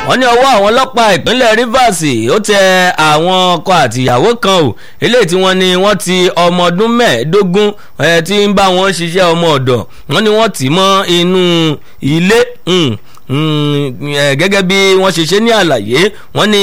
wọ́n ní ọwọ́ àwọn ọlọ́pàá ìpínlẹ̀ Rivers ó tẹ àwọn ọkọ àtìyàwó kan o eléyìí tí wọ́n ní wọ́n ti ọmọ ọdún mẹ́ẹ̀ẹ́dógún tí ń bá wọn ṣiṣẹ́ ọmọ ọ̀dọ̀ wọ́n ní wọ́n tì mọ́ inú ilé gẹ́gẹ́ bí wọ́n ṣe ṣe ní àlàyé wọ́n ní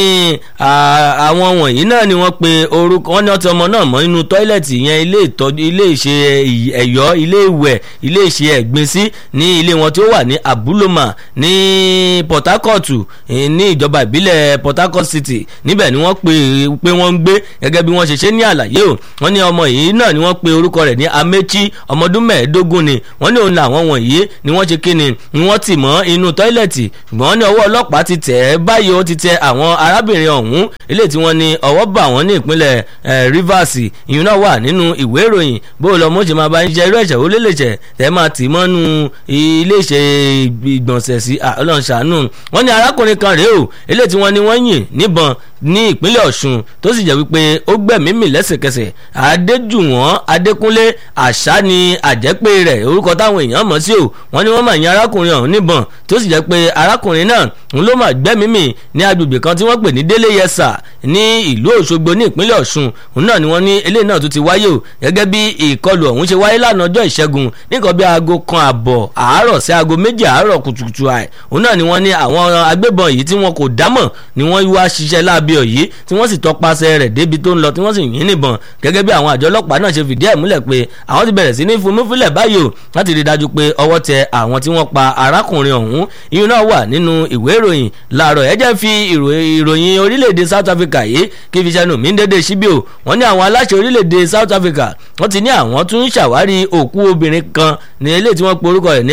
àwọn wọ̀nyí náà ni wọ́n pe orúkọ wọ́n ní ọtí ọmọ náà mọ́ inú tọ́ílẹ̀tì yẹn ilé ìtọ́jú ilé ìṣe ẹ̀yọ́ ilé ìwẹ̀ ilé ìṣe ẹ̀gbin sí ní ilé wọn tí ó wà ní Abuloma ní Port Harcourt ní ìjọba ìbílẹ̀ Port Harcourt City níbẹ̀ ni wọ́n pe pé wọ́n ń gbé gẹ́gẹ́ bí wọ́n ṣe ṣe ní àlàyé o wọ́n ní ọmọ yìí náà ni wọ́n pe orúkọ rẹ̀ ní Amechi ọmọdún mẹ́ẹ̀ẹ́dógún ni wọ́n ní òun làwọn wọ̀nyí ni wọ́n ṣe kíni ni wọ́n tì mọ́ inú tọ́ílẹ̀tì ṣùgbọ́n ní ọwọ́ ọlọ́pàá ti tẹ̀ ẹ́ báyìí ó ti tẹ àwọn arábìnrin ọ̀hún eléyìí tí wọ́n ní ọwọ́ bà wọ́n ní ìpínlẹ̀ Rivers ìyún náà wà nínú ìwé ìròyìn bó lọ mọ́ ṣe máa bá ń ṣe irú ẹ̀ṣẹ̀ ó lè lè ṣẹ̀ tẹ́ máa tì mọ́nú ilé ìṣe ìgbọ̀nsẹ̀ sí ọlọ́run ṣàánú wọ́n ní arákùnrin kan rèé o eléyìí tí wọ́n ní wọ́n yìn níbọn ní ìpínlẹ̀ Ọ̀ṣun tó sì jẹ́ wípé ó gbẹ̀mí mì lẹ́sẹ̀kẹsẹ̀ Adéjùwọ̀n Adékúnlé àṣà ni àjẹpé rẹ̀ orúkọ táwọn èèyàn mọ̀ sí o wọ́n ní wọ́n mà yìn arákùnrin ọ̀hún níbọn tó sì jẹ́ pé arákùnrin náà ń ló mà gbẹ́mí mì ní agbègbè kan tí wọ́n pè ní Délé Yẹsà ní ìlú Òṣogbo ní ìpínlẹ̀ Ọ̀ṣun òun náà ni wọ́n ní eléyìí náà tún ti wáyé o gẹ́gẹ́ bí ìkọlù ọ̀hún ṣe wáyé lánàá ọjọ́ ìṣẹ́gun nìkan bí aago kan àbọ̀ àárọ̀ sí aago méjì àárọ̀ kùtùkùtù àì òun náà ni wọ́n ní àwọn agbébọn yìí tí wọn kò dámọ̀ ni wọ́n wá ṣiṣẹ́ láabi ọ̀yí tí wọ́n sì tọpasẹ̀ rẹ̀ débi tó ń lọ tí wọ́n sì yìn níbọn gẹ́gẹ́ bí àwọn àjọ ọlọ́pàá náà ṣe fìdí ẹ̀ múlẹ̀ pé àwọn ti bẹ̀rẹ̀ sí ní fúnmúfúnlẹ̀ báyìí o láti rí dájú pé ọwọ́ tẹ àwọn tí wọ́n pa arákùnrin ọ̀hún iyún náà wà nínú ìwé ìròyìn láàárọ̀ ẹ jẹ́ fi ìròyìn orílẹ̀-èdè South Africa yìí kí fi ṣẹnu mí dédé síbí o wọ́n ní àwọn aláṣẹ orílẹ̀-èdè South Africa wọ́n ti ní àwọn tún ń ṣàwárí òkú obìnrin kan ní ilé tí wọ́n pe orúkọ rẹ̀ ní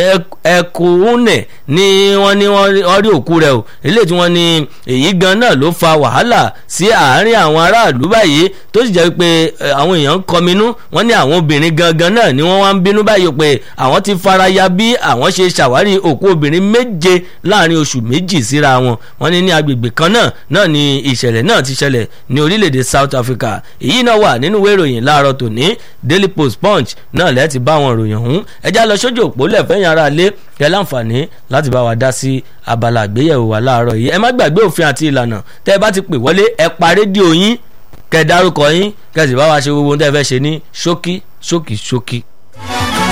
Ekwune ní wọ́n ní wọ́n rí òkú rẹ̀ o ilé tí wọ́n ní èyí gan náà ló fa wàhálà sí àárín àwọn aráàlú báyìí tó sì jẹ́ pé àwọn èèyàn ń kọminú wọ́n ní àwọn obìnrin gangan náà ni wọ́n wá ń bínú báyìí pé àwọn ti faraya bí àwọn ṣe ṣàwárí òkú obìnrin méje láàrin oṣù méjì síra wọn wọ́n ní ní agbègbè kan náà náà ni ìṣẹ̀lẹ̀ náà ti ṣẹlẹ̀ ní orílẹ̀-èdè South Africa èyí náà wà nínú ìwé ìròyìn láàárọ̀ tòní Daily Post Punch náà lẹ́ẹ̀ ti bá àwọn ìròyìn ọ̀hún ẹjá lọ sójú òpó lẹ́fẹ̀yìn ara lé kẹ́ láǹfààní láti bá wa dá sí abala àgbéyẹ̀wò wa láàárọ̀ yìí ẹ má gbàgbé òfin àti ìlànà tẹ́ ẹ bá ti pè wọlé ẹ pa rédíò yín kẹ́ dárúkọ yín kẹ́ sì bá wa ṣe gbogbo ohun tẹ́ ẹ fẹ́ ṣe ní ṣókí ṣókí ṣókí.